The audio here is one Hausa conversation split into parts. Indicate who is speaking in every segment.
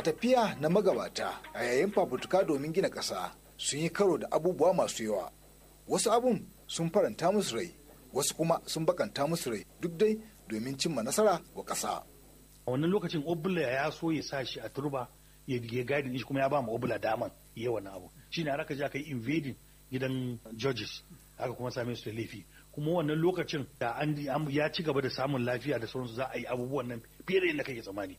Speaker 1: a tafiya na magabata a yayin fafutuka domin gina ƙasa sun yi karo da abubuwa masu yawa wasu abun sun faranta musu rai wasu kuma sun bakanta musu rai duk dai domin cimma nasara wa ƙasa.
Speaker 2: a wannan lokacin obula ya so ya sa shi a turba ya ya gadin shi kuma ya ba ma obula daman ya wannan abu shine har aka je aka yi invading gidan judges aka kuma same su da laifi kuma wannan lokacin da an ya ci gaba da samun lafiya da sauransu za a yi abubuwan nan fiye da yadda kake tsammani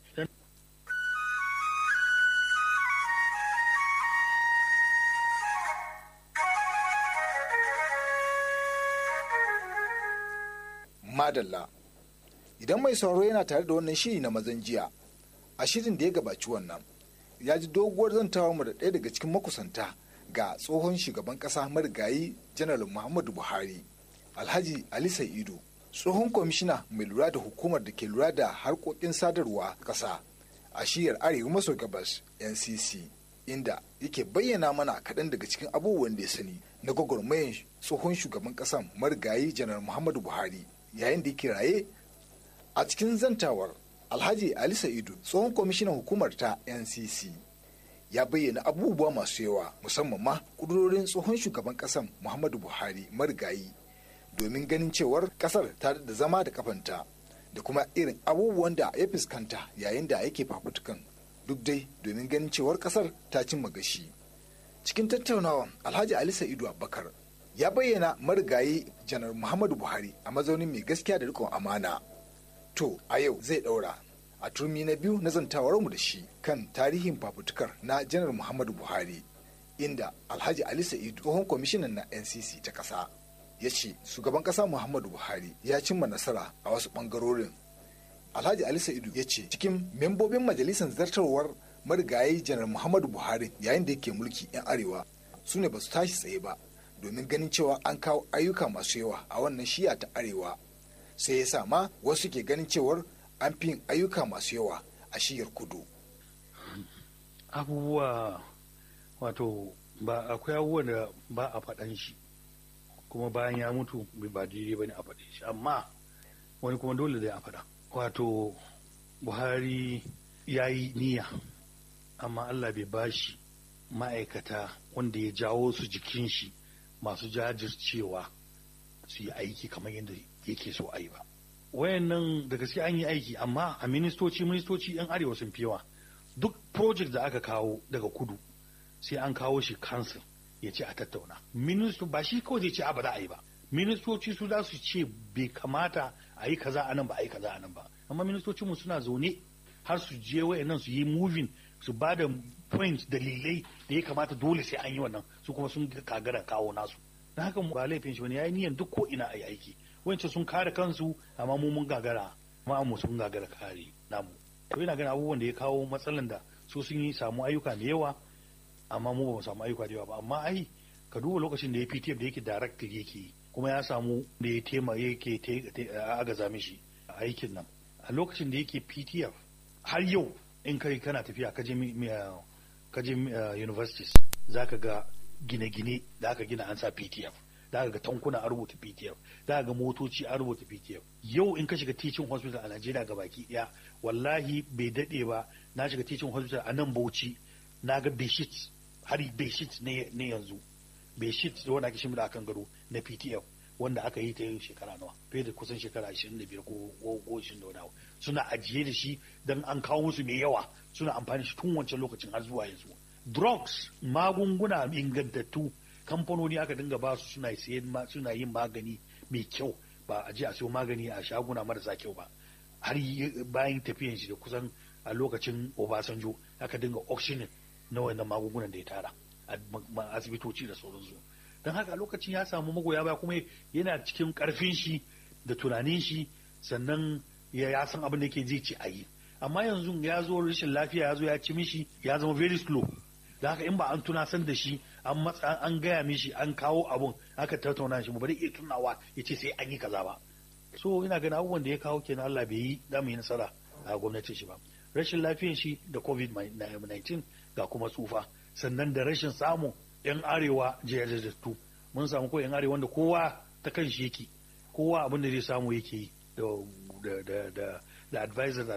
Speaker 1: madalla idan mai sauraro yana tare da wannan shiri na mazan jiya a shirin da ya gabaci wannan ya ji doguwar zantawa mu da ɗaya daga cikin makusanta ga tsohon shugaban ƙasa marigayi janar muhammadu buhari alhaji ali sa'idu tsohon kwamishina mai lura da hukumar da ke lura da harkokin sadarwa ƙasa a shiyar arewa maso gabas ncc inda yake bayyana mana kaɗan daga cikin abubuwan da ya sani na gwagwarmayan tsohon shugaban ƙasan marigayi janar muhammadu buhari yayin da yake raye a cikin zantawar alhaji ali sa'idu tsohon kwamishinan hukumar ta ncc ya bayyana abubuwa masu yawa musamman ma kudurorin tsohon shugaban kasan muhammadu buhari marigayi domin ganin cewar kasar ta da zama da kafanta da kuma irin abubuwan da ya fuskanta yayin da yake fafutukan duk dai domin ganin cewar kasar ta cimma gashi cikin tattaunawa alhaji ali sa'idu abubakar ya bayyana marigayi janar muhammadu buhari a mazaunin mai gaskiya da rikon amana to a yau zai daura a turmi na biyu na zantawarmu da shi kan tarihin fafutukar na janar muhammadu buhari inda alhaji ali sa'idu tsohon kwamishinan na ncc ta ƙasa ya ce shugaban ƙasa muhammadu buhari ya cimma nasara a wasu ɓangarorin alhaji ali sa'idu ya ce cikin membobin majalisar zartarwar marigayi janar muhammadu buhari yayin da yake mulki 'yan arewa su ne ba su tashi tsaye ba domin ganin cewa an kawo ayyuka masu yawa a wannan shiya ta arewa sai ya sa ma wasu ke ganin cewar an fi yin ayyuka masu yawa a shiyar kudu
Speaker 2: abubuwa wato ba akwai abubuwan da ba a faɗan shi kuma bayan ya mutu ba daidai ba ne a faɗe shi amma wani kuma dole zai a faɗa wato buhari ya yi niyya amma allah bai bashi ma'aikata wanda ya jawo su jikin shi masu jajircewa su yi aiki kamar yadda yake so a yi ba wayannan da gaske an yi aiki amma a ministoci ministoci yan arewa sun fi yawa duk project da aka kawo daga kudu sai an kawo shi council ya ce a tattauna ministo ba shi kawai zai ce a ba za a yi ba ministoci su za su ce bai kamata a yi kaza a nan ba a yi kaza a nan ba amma ministocin mu suna zaune har su je wayannan su yi moving su ba da point dalilai da ya kamata dole sai an yi wannan su kuma sun kagara kawo nasu na haka ba laifin shi wani ya yi niyan duk ko ina a yi aiki wancan sun kare kansu amma mu mun gagara amma mu sun gagara kare namu to ina ganin abubuwan da ya kawo matsalan da su sun yi samu ayyuka da yawa amma mu ba mu samu ayyuka da yawa ba amma ai ka duba lokacin da ya PTF da yake director yake kuma ya samu da ya tema yake agaza mishi a aikin nan a lokacin da yake PTF har yau in kai kana tafiya ka je ka je universities zaka ga gine-gine da aka gina an sa PTF da ga tankuna a rubuta PTF da ga motoci a rubuta PTF yau in ka shiga teaching hospital a Najeriya ga baki daya wallahi bai dade ba na shiga teaching hospital a nan Bauchi na ga beshit har beshit ne ne yanzu beshit da wanda ake shimida akan gado na PTF wanda aka yi ta yin shekara nawa fiye da kusan shekara 25 ko ko 20 da wani suna ajiye da shi dan an kawo musu mai yawa suna amfani shi tun wancan lokacin har zuwa yanzu drugs magunguna ingantattu kamfanoni aka dinga ba su suna sayen suna yin magani mai kyau ba a je a siyo magani a shaguna marasa kyau ba har bayan tafiyan shi da kusan a lokacin Obasanjo aka dinga auctioning na wannan magungunan da ya tara a asibitoci da sauransu don haka a lokacin ya samu magoya baya kuma yana cikin karfin shi da tunanin shi sannan ya san abin da yake zai ci a yi amma yanzu ya zo rashin lafiya ya zo ya ci mishi ya zama very slow da haka in ba an tunasan da shi an matsa an gaya mishi an kawo abun aka tattauna shi ba zai iya tunawa ya ce sai an yi kaza ba so ina ganin abubuwan da ya kawo kenan Allah bai yi da mu yi nasara a gwamnatin shi ba rashin lafiyan shi da covid-19 ga kuma tsufa sannan da rashin samun yan arewa jajajattu mun samu ko yan arewa wanda kowa ta kan shi yake kowa abin da zai samu yake yi da da da da advisor